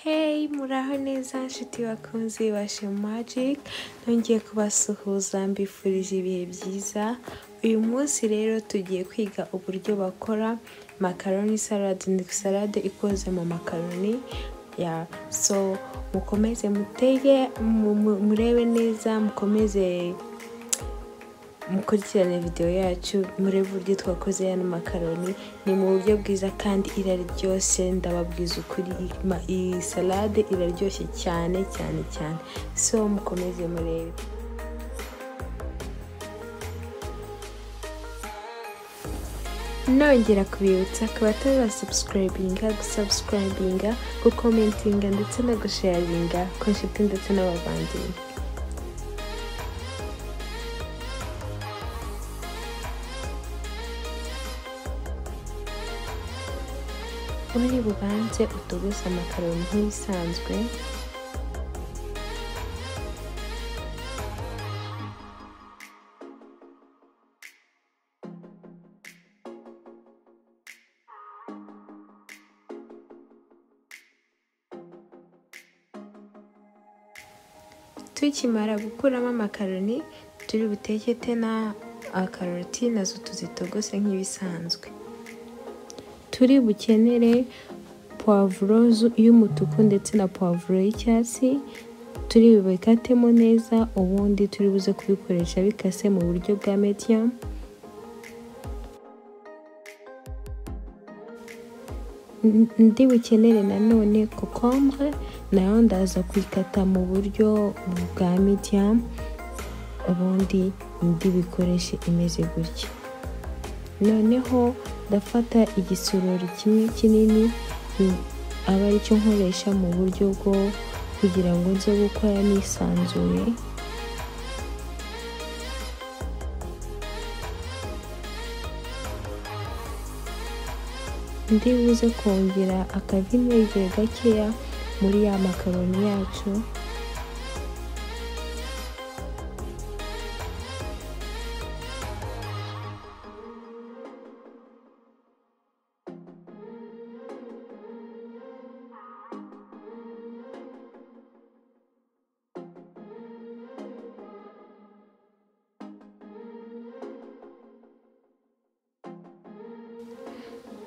Hey, muraho neza nshuti bakunzi ba Shema Magic, nongeye kubasuhuza mbifurije ibihe byiza, uyu munsi rero tugiye kwiga uburyo bakora makaroni salade, ni salade ikoze mu makaroni, ya so mukomeze mutege, mu- mu- murebe neza, mukomeze mukurikirane videwo yacu murebe uburyo twakoze ano makaroni ni mu buryo bwiza kandi iraryoshye ndababwiza ukuri iyi ma- iyi salade iraryoshye cyane cyane cyane so mukomeze murebe nongera kubibutsa ku batari ba subscribinga gusubscribinga gukomentinga ndetse no gusharinga ku nshuti ndetse n'abavandimwe uri bubanze utogose amakaroni nk'ibisanzwe tukimara gukuramo amakaroni turi buteke te na akaroti nazo tuzitogose nk'ibisanzwe turi bukenere puwavuro zu- y'umutuku ndetse na puwavuro y'icyatsi turi bubikatemo neza ubundi turi buze kubikoresha bikase mu buryo bwa medium ndi bukenere nanone kokombure nayo ndaza kuyikata mu buryo bwa medium ubundi ndi bikoreshe imeze gutya noneho ndafata igisorori kimwe kinini mm, aba aricyo nkoresha mu buryo bwo kugira ngo nze gukora nisanzuye ndi buze kongera akavinegere gakeya muri ya makaroni yacu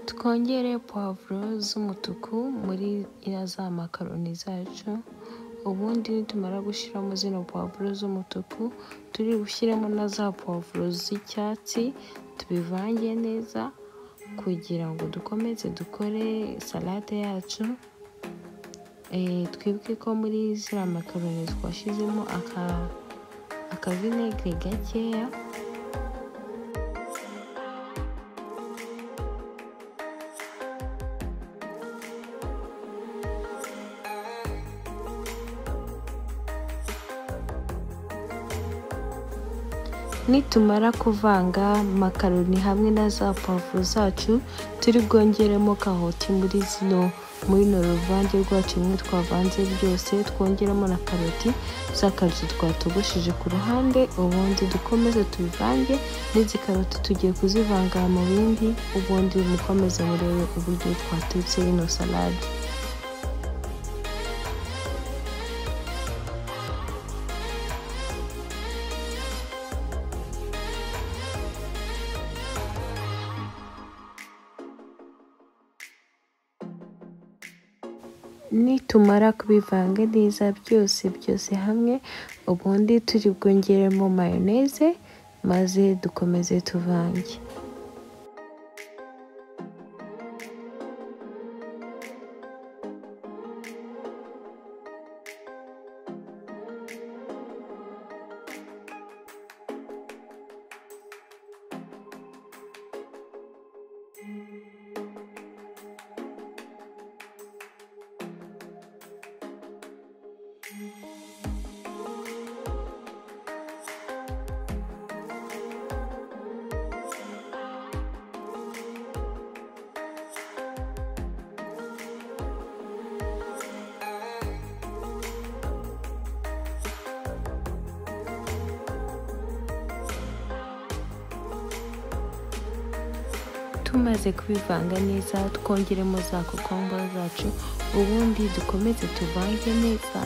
twongere puwavuro z'umutuku muri iriya za makaroni zacu ubundi nitumara gushyiramo zino puwavuro z'umutuku turi bushyiremo na za puwavuro z'icyatsi tubivange neza kugira ngo dukomeze dukore salade yacu Eh, twibuke ko muri ziriya makaroni twashyizemo aka akavinegere gakeya nitumara kuvanga makaroni hamwe na za pavuro zacu turi bwongeremo karoti muri zino muri no ruvange rwacu rumwe twavanze byose twongeramo na karoti za karoti twatogosheje ku ruhande ubundi dukomeze tubivange n'izi karoti tugiye kuzivanga mu bindi ubundi mukomeze murebe uburyo twatetse ino salade nitumara kubivanga neza byose byose hamwe ubundi turi bwongeremo mayoneze maze dukomeze tuvange tumaze kubivanga neza twongeremo za kokombure zacu ubundi dukomeze tuvange neza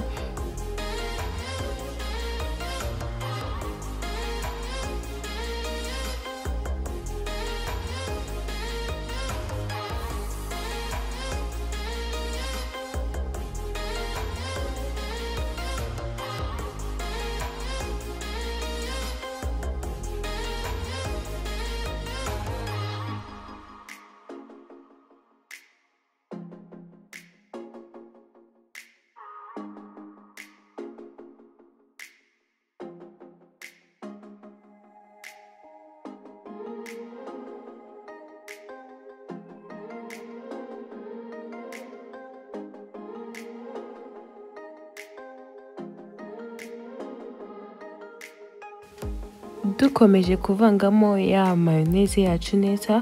dukomeje kuvangamo ya mayoneze yacu neza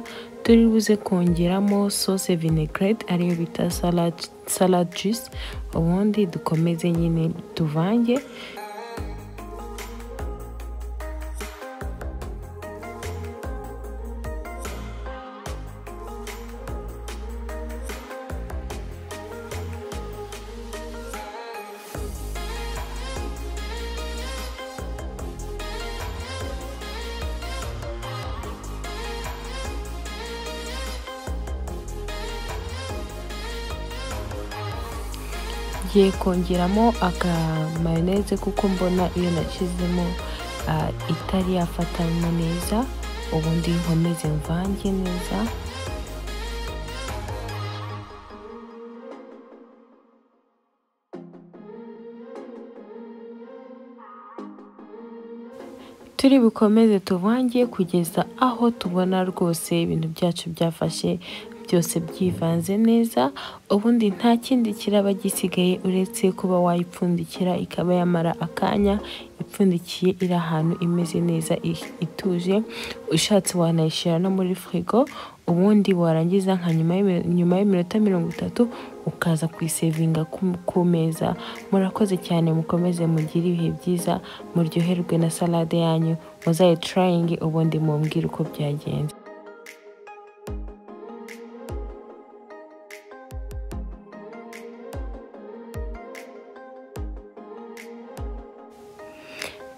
turi buze kongeramo sauce vinaigrette ariyo bita salad, salad juice ubundi dukomeze nyine tuvange ngiye kongeramo akamayoneze kuko mbona iyo nashyizemo ah, itari yafatanywa neza ubundi nkomeze mvange neza turi bukomeze tuvange kugeza aho tubona rwose ibintu byacu byafashe byose byivanze neza ubundi nta kindi kiraba gisigaye uretse kuba wayipfundikira ikaba yamara akanya ipfundikiye iri ahantu imeze neza i- ituje ushatse wanayishyira no muri firigo ubundi warangiza nka nyuma y'imi- nyuma y'iminota mirongo itatu ukaza kuyisevinga ku- ku meza murakoze cyane mukomeze mugire ibihe byiza muryoherwe na salade yanyu muzayitayinge ubundi mumbwire uko byagenze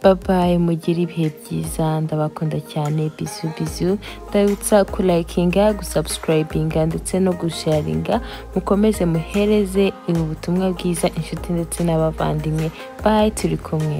babaye mugire ibihe byiza ndabakunda cyane bizu bizu ndabibutsa kulayikinga gusabusikirayibinga ndetse no gusharinga mukomeze muhereze ubu butumwa bwiza inshuti ndetse n'abavandimwe bayi turi kumwe